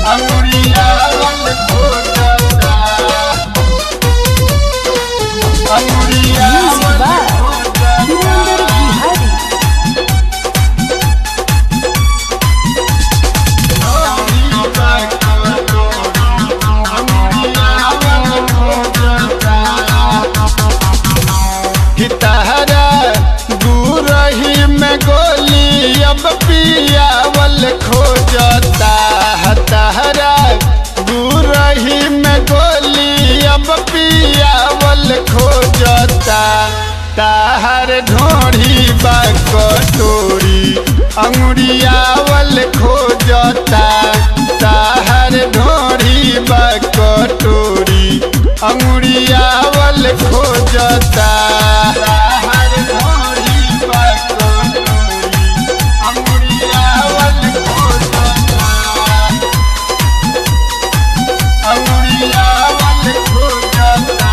अंगुरियावल खोजता Music अंगुरियावल by खोजता Virender Bihari. हितहरा गुरही में गोली अब पियावल खोजता हतहरा गुरही में गोली अब पियावल खोजता ताहर ढोढ़ी बा कटोरी अंगुरियावल खोजता ताहर ढोढ़ी बा कटोरी अंगुरियावल खोजता ताहर ढोढ़ी बा कटोरी अंगुरियावल खोजता अंगुरियावल खोजता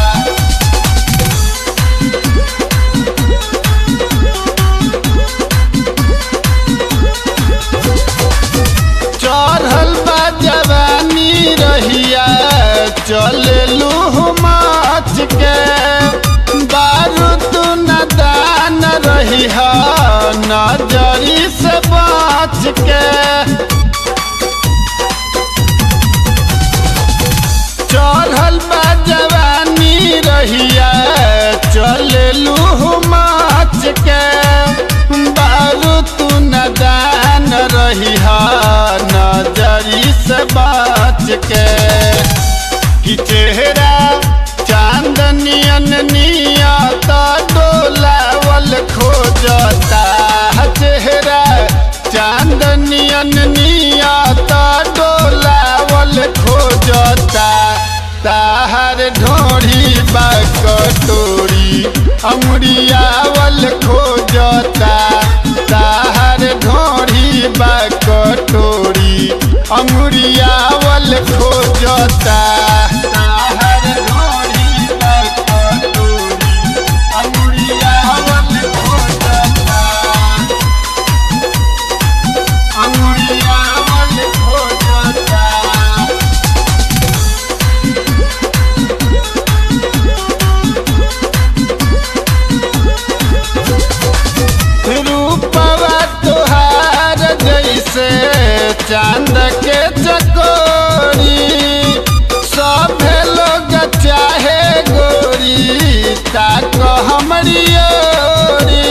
चढ़ल बा जवानी रहिया चललू माच के बारूद न दान रही नजरी से बाँच के चढ़ल बा जवानी रहिया चललू माच के बारू तू न दान रही नजरी से बाँच के कि चेहरा चांदनियन नियत डोलावल खोजता चेहरा चांदनियन नियत डोलावल खोजता ताहर ढोढ़ी बा कटोरी अमरियावल खोजता ताहर ढोढ़ी बा कटोरी अमरियावल खोजता ताहर ढोढ़ी बा कटोरी अमरियावल खोजता अंगुरियावल खोजता रूपवा तोहार जैसे चांद के चकोरी सभे लोग चाहे गोरी ताक हमरी ओरी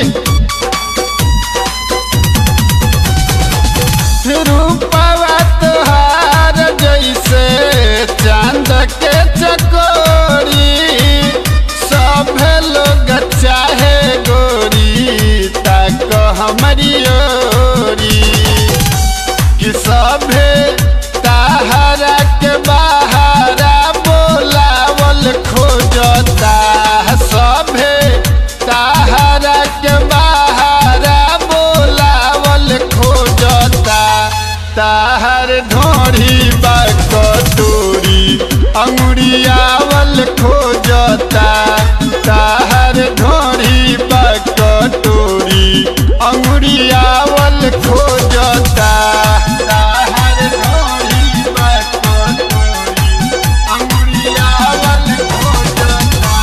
रूपवा तोहार जैसे चांद के चकोरी सभे लोग चाहे गोरी तक हमारी ओरी कि सभे ताहरा के बाहरा बोलावल खोजता सभे ताहरा के बाहरा बोलावल खोजता ताहर ढोढ़ी बा कटोरी अंगुरियावल खोजता ताहर ढोढ़ी बा कटोरी अंगुरियावल खोजता ताहर ढोढ़ी बा कटोरी अंगुरियावल खोजता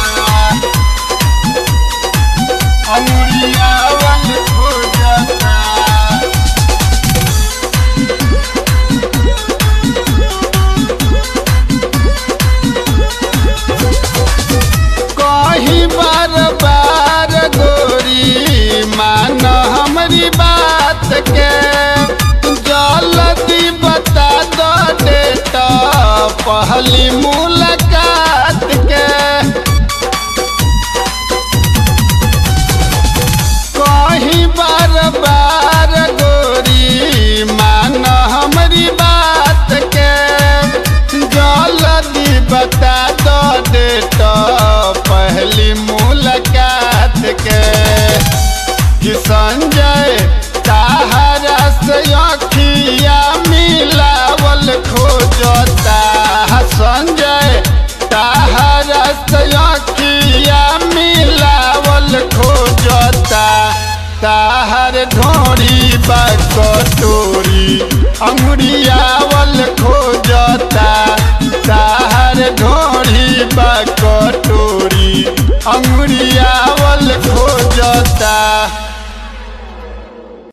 अंगुरियावल खोजता कहीं बार बार गोरी मान हमरी बात के जल्दी बता दो डेटा पहली मुलाकात के कहीं बार बार गोरी मान हमरी बात के जल्दी बता दो डेटा पहली मुलाकात के कि संजय ताहरा से अखिया मिलावल खोजता संजय ताहरा से अखिया मिलावल खोजता ताहर ढोरी बा कटोरी अंगुरियावल लागता ताहर ढोढ़ी बा कटोरी अंगुरियावल